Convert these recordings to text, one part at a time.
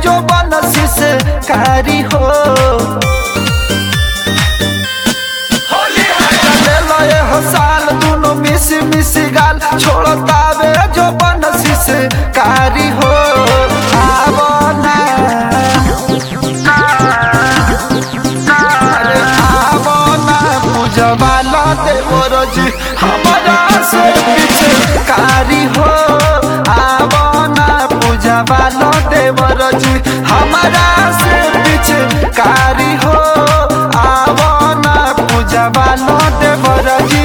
जो बनसी से कारी हो चले लए हो साल दोनों मिसी मिसी गाल छोड़तावे जो बनसी से कारी हो आवो ना अरे आवो ना पूजवा ला देवो रजी हमारा से पीछे कारी हो आवो ना पूजवा ला देवो रजी हमारा से पीछे कारी हो आवो ना पूजवा ला देवो रजी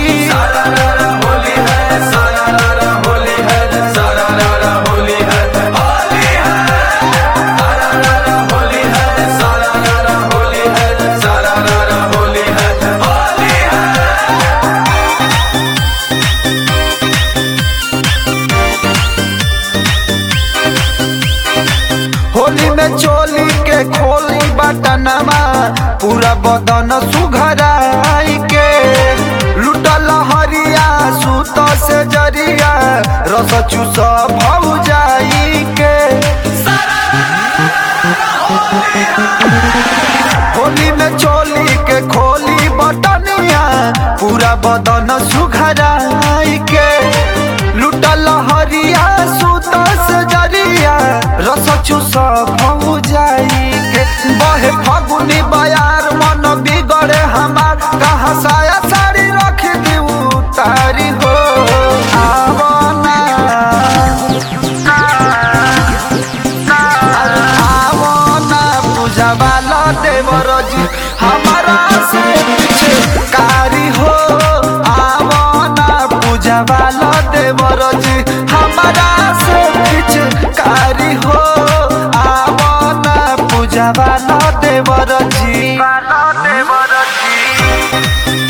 होली में चोली के खोली बटनमा पूरा बदन सुघराई के लुटल हरिया सूत से जरिया रस चूस भौ जाई के होली में चोली के खोली बटनिया पूरा बदन सुघराई के लुटल हरिया सूत से जरिया रस चूस भौ जाई के बहे फगुनी बयार मन बिगड़े हमार कहाँ साया साड़ी रख दी तारी हो आवो ना आवो ना पूजवा ला देवर जी हमारा से पीछे कारी हो आवो ना पूजवा ला देवर जी हमारा से पीछे कारी हो आवो ना पूजवा ला देवर जी देवर जी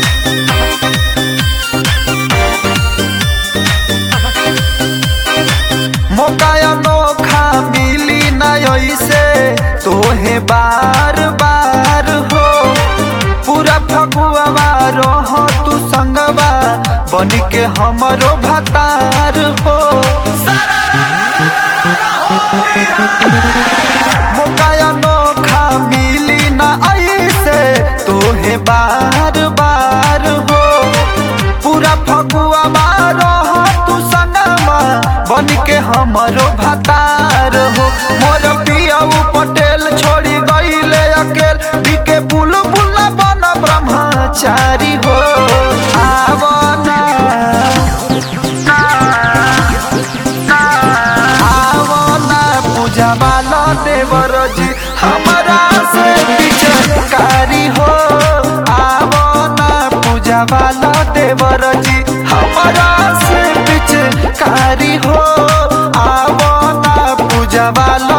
मौका अनोखा मिली न ऐसे तोहे बार बार हो पूरा फगुआ रह तू संगवा बन के हमरो भतार हो मौका अनोखा मिली न ऐसे तोहे बार बार हो पूरा फगुआ रह तू संगवा बन के हमरो भतार हो मोर पियाऊ पटेल छोड़ी गईले अकेल बिके बुल बुल बन ब्रह्मचारी हो आवो ना आवो ना पूजवा ला देवर जी हमारा से पीछे कारी हो आवो ना पूजवा ला देवर जी हमारा से पीछे कारी हो आवो ना पूजवा ला